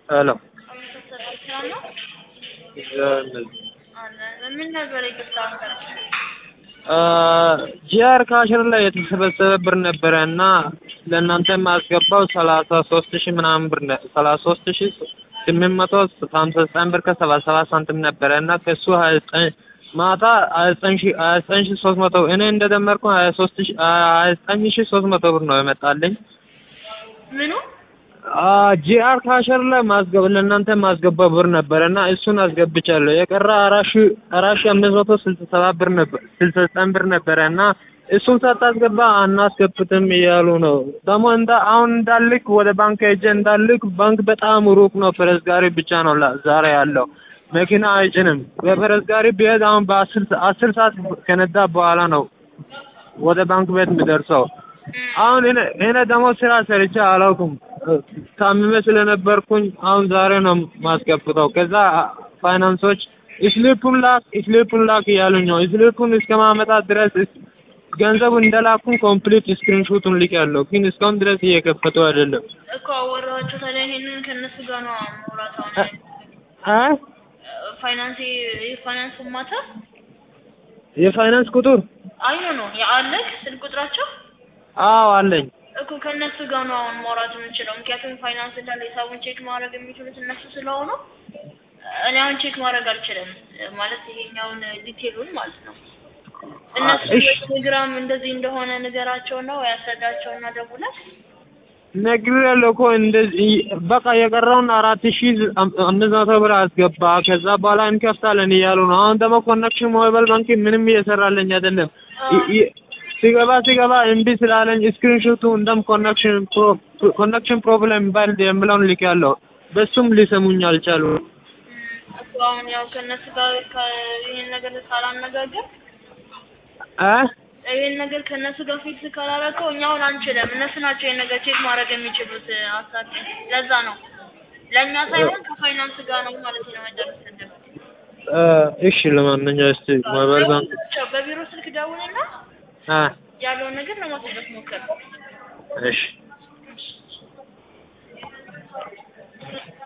ሄሎ ሰላም ነው? ምን ነበር ይቅርታ ጂአር ካሽር ላይ የተሰበሰበ ብር ነበረ እና ለእናንተ የማስገባው ሰላሳ ሶስት ሺህ ምናምን ብር ነ- ሰላሳ ሶስት ሺህ ስምንት መቶ ሀምሳ ዘጠኝ ብር ከሰባ ሰባት ሳንቲም ነበረ እና ከሱ ሀያ ዘጠኝ ማታ ሀያ ዘጠኝ ሺህ ሀያ ዘጠኝ ሺህ ሶስት መቶ እኔ እንደደመርኩ ሀያ ሶስት ሺህ ሀያ ዘጠኝ ሺህ ሶስት መቶ ብር ነው የመጣልኝ። ምኑ ጂአር ካሸር ላይ ማስገብ ለእናንተ ማስገባው ብር ነበረ እና እሱን አስገብቻለሁ። የቀረ አራት ሺህ አራት ሺህ አምስት መቶ ስልሳ ሰባት ብር ነበር ስልሳ ዘጠኝ ብር ነበረ እና እሱን ሳታስገባ አናስገብትም እያሉ ነው። ደግሞ እንዳ አሁን እንዳልክ ወደ ባንክ ሄጄ እንዳልክ ባንክ በጣም ሩቅ ነው። ፈረስ ጋሪ ብቻ ነው ላ- ዛሬ ያለው መኪና አይጭንም። በፈረስ ጋሪ ቢሄድ አሁን በአስር አስር ሰዓት ከነዳ በኋላ ነው ወደ ባንክ ቤት የሚደርሰው። አሁን እኔ እኔ ደግሞ ስራ ሰርቼ አላውቅም። ታምሜ ስለነበርኩኝ አሁን ዛሬ ነው ማስገብተው። ከዛ ፋይናንሶች ስሊፑን ላክ ስሊፑን ላክ እያሉኝ ነው። ስሊፑን እስከማመጣ ድረስ እስ- ገንዘቡን እንደላኩን ኮምፕሊት ስክሪንሾቱን ልክ ያለው ግን እስካሁን ድረስ እየከፈቱ አይደለም። እኮ አወራኋቸው። ታዲያ ይሄንን ከእነሱ ጋር ነው ማውራት አሁን አ ፋይናንስ የፋይናንስ ማታ የፋይናንስ ቁጥር አይ ነው ነው የአለክ ስልክ ቁጥራቸው አዎ አለኝ። እኮ ከእነሱ ጋር ነው አሁን ማውራት የምንችለው። ምክንያቱም ፋይናንስ እንዳለ ሂሳቡን ቼክ ማድረግ የሚችሉት እነሱ ስለሆኑ እኔ አሁን ቼክ ማድረግ አልችልም። ማለት ይሄኛውን ዲቴሉን ማለት ነው። እነሱ እሺ። በቴሌግራም እንደዚህ እንደሆነ ንገራቸውና ወይ አስረዳቸውና ደውለህ ነግሬያለሁ እኮ እንደዚህ በቃ የቀረውን አራት ሺህ አምስት መቶ ብር አስገባ ከዛ በኋላ እንከፍታለን እያሉ ነው። አሁን ደግሞ ኮኔክሽን ሞባይል ባንክ ምንም እየሰራልኝ አይደለም። ይ- ይ- ሲገባ ሲገባ እምቢ ስላለኝ ስክሪንሾቱ እንደም ኮኔክሽን ኮኔክሽን ፕሮብሌም ባል የምለውን ልኬያለሁ። በሱም ሊሰሙኝ አልቻሉ። እኮ አሁን ያው ከእነሱ ጋር ከ- ይሄን ነገር ካላነጋገር አ ይሄን ነገር ከእነሱ ጋር ፊክስ ካላረከው እኛ አሁን አንችልም። እነሱ ናቸው ይሄን ነገር ቼክ ማድረግ የሚችሉት። አሳቂ ለዛ ነው ለእኛ ሳይሆን ከፋይናንስ ጋር ነው ማለት ነው መደረስ ያለበት። አ፣ እሺ ለማንኛውም እስቲ ሞባይል ባንክ ደውልላቸው፣ በቢሮ ስልክ ደውልና አ ያለውን ነገር ለማስረዳት ሞክር። እሺ